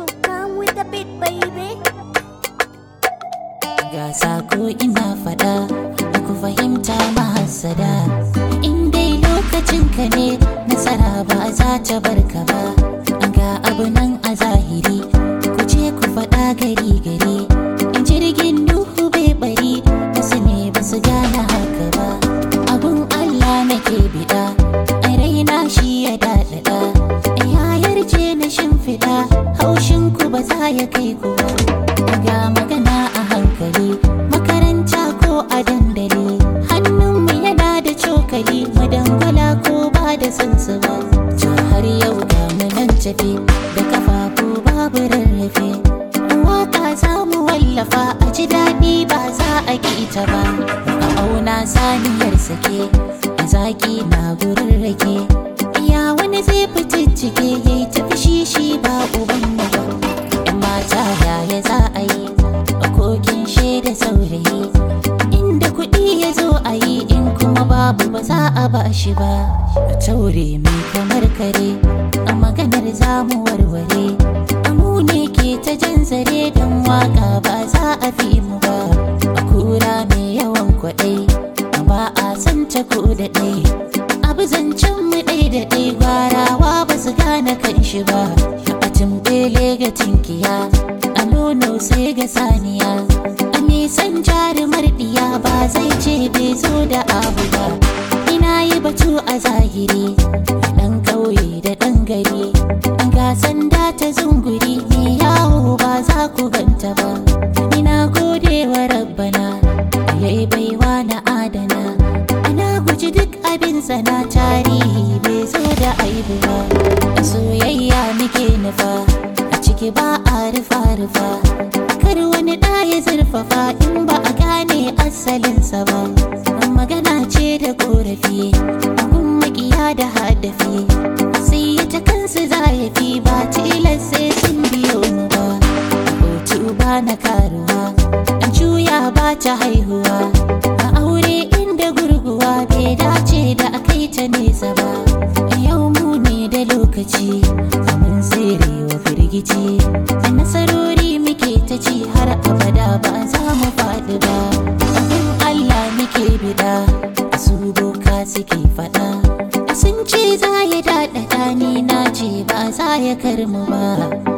So come with the beat, baby. Ga sako ina fada da ku fahimta mahasada In dai lokacin ka ne nasara ba za ta barka ba Ga abu nan a zahiri ku ce ku fada gari gari In jirgin duhu bai bari wasu ne ba su gane haka ba Abun Allah nake bida ai raina shi ya daɗaɗa Ya yarje na shimfiɗa haushin ku ba za ya kai ku ba ga magana a hankali makaranta ko a dandali hannunmu yana da cokali madangwala ko ba da sansu ba to har yau ga mu nan tafi da kafafu babu rarrafe waka za mu wallafa a ji daɗi ba za a ƙi ta ba a auna saniyar sake a zaƙi na gurin rake iya wani zai fiticcike ya yi tafi shi shi ba uban mu ba ‘yan mata yaya za a yi a kokin shaida saurayi inda kuɗi ya zo a yi in kuma babu ba za a ba shi ba a taure mai kamar kare a maganar zamu warware amu ne ke ta jan zare don waka ba za a fi mu ba a kura mai yawan kwaɗai ba a san ta ko da ɗai abu zancen mu ɗai da ɗai gwarawa ba su gane kan shi ba a tumbele ga tinkiya a nono sai ga saniya a nisan jarumar ɗiya ba zai ce bai zo da abu ba ina yi batu a zahiri ɗan ƙauye da ɗan gari ga sanda ta zunguri mai yawo ba za ku ganta ba ina gode wa rabbana yayi baiwa na adana ina guji duk abin sana tarihi bai zo da aibu ba soyayya muke nufa a ciki ba a rufa rufa kar wani ɗa ya zurfafa in ba a gane asalinsa ba magana ce da korafi abun makiya da hadafi sai ta kansu za ya fi ba tilas sai sun biyo mu ba hotu ba na karuwa an juya ba ta haihuwa a aure inda gurguwa bai dace da akai ta nesa ba yau mu ne da lokaci mun tsere wa firgici a nasarori muke ta ci har abada ba za mu faɗi ba abin Allah muke bida su boka suke faɗa sun ce za ya daɗaɗa ni na ce ba za ya karmu ba